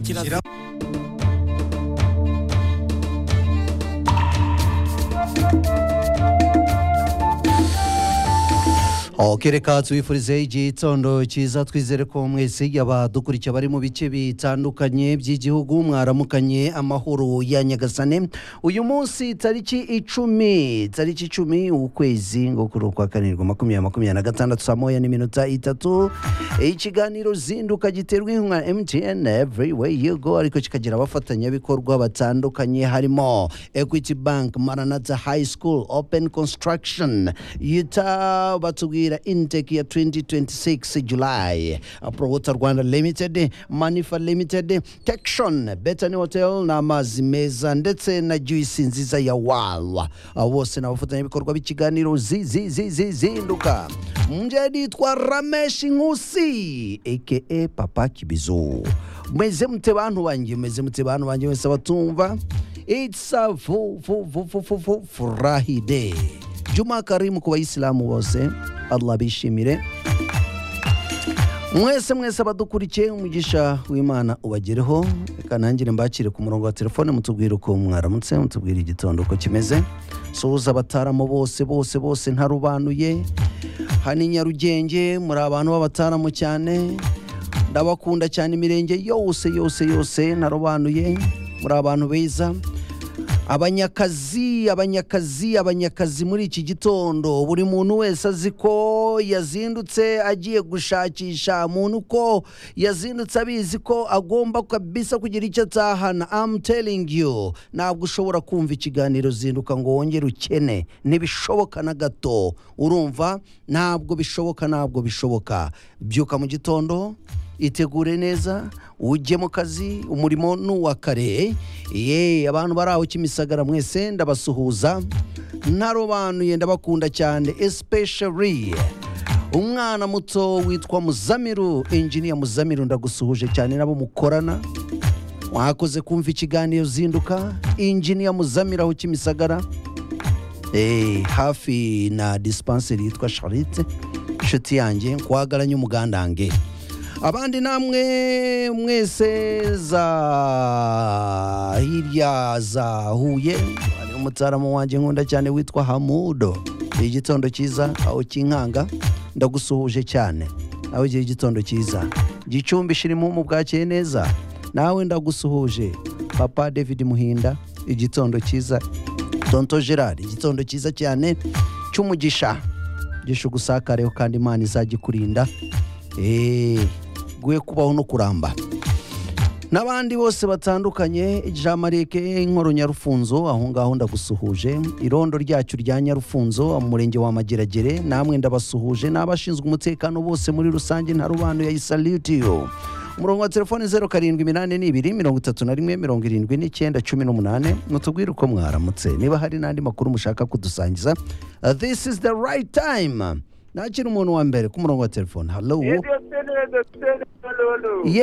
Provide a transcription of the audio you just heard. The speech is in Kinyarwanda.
kirazira Ok reka tubifurize igitondo cyiza twizere ko mwese abadukurikiye bari mu bice bitandukanye by'igihugu mwaramukanye amahoro ya nyagasane uyu munsi tariki icumi tariki icumi ukwezi ngo kuri ukwa karindwi makumyabiri makumyabiri na gatandatu saa moya n'iminota itatu ikiganiro zinduka giterwa inkunga mtn every way you go ariko kikagira abafatanyabikorwa batandukanye harimo equity bank maranatha high school open construction yuta batubwira intake ya 2026 july prowota rwanda limited manifa limited tection betany hotel n'amazi meza ndetse na juisi nziza ya wawa Abo bose ni abafatanyabikorwa b'ikiganiro zi- zi- zi- zi- zinduka mjeri twa ramesh nkusi aka papa kibizo mweze mute bantu banjye mweze mute bantu banjye mwese abatumva it's a fu- fu- fu- fu- fu- fu- furahi day juma karimu ku bayisilamu bose allah bishimire mwese mwese abadukurikiye umugisha w'imana ubagereho reka nangire mbakire ku murongo wa telefone mutubwire uko mwaramutse mutubwire igitondo uko kimeze suhuza abataramu bose bose bose ntarubanuye hano i nyarugenge muri abantu b'abataramu cyane ndabakunda cyane imirenge yose yose yose ntarubanuye muri abantu beza abanyakazi abanyakazi abanyakazi muri iki gitondo buri muntu wese azi ko yazindutse agiye gushakisha muntu ko yazindutse abizi ko agomba kabisa kugira icyo atahana I'm telling you ntabwo ushobora kumva ikiganiro zinduka ngo wongere ukene ntibishoboka na gato urumva ntabwo bishoboka ntabwo bishoboka byuka mu gitondo itegure neza ujye mu kazi umurimo ni uwa kare ye abantu bari aho kimisagara mwese ndabasuhuza ntarobanuye ndabakunda cyane especially umwana muto witwa muzamiru engineer muzamiru ndagusuhuje cyane nabo mukorana mwakoze kumva ikiganiro zinduka engineer muzamiru aho kimisagara Eh, hafi na dispenseri yitwa charite inshuti yanjye kwagaranye umugandange abandi namwe mwese za hirya za huye hari umutsaramu wanjye nkunda cyane witwa hamudo igitondo cyiza aho kinkanga ndagusuhuje cyane nawe igihe igitondo cyiza gicumbi shirimu mu bwakeye neza nawe ndagusuhuje papa david muhinda igitondo cyiza tonto gerard igitondo cyiza cyane cy'umugisha gisha ugusakareho kandi imana izajya ikurinda Eh, gwe kubaho no kuramba n'abandi bose batandukanye jean marie nkoro nyarufunzo aho ngaho ndagusuhuje irondo ryacu rya nyarufunzo mu murenge wa mageragere namwe ndabasuhuje n'abashinzwe umutekano bose muri rusange nta rubano ya isalutiyo umurongo wa telefone zeru karindwi iminani n'ibiri mirongo itatu na rimwe mirongo irindwi n'icyenda cumi n'umunani mutubwire uko mwaramutse niba hari n'andi makuru mushaka kudusangiza Uh, this is the right time nakira umuntu wa mbere ku murongo wa telefone hallo Hello, hello, hello. Ye-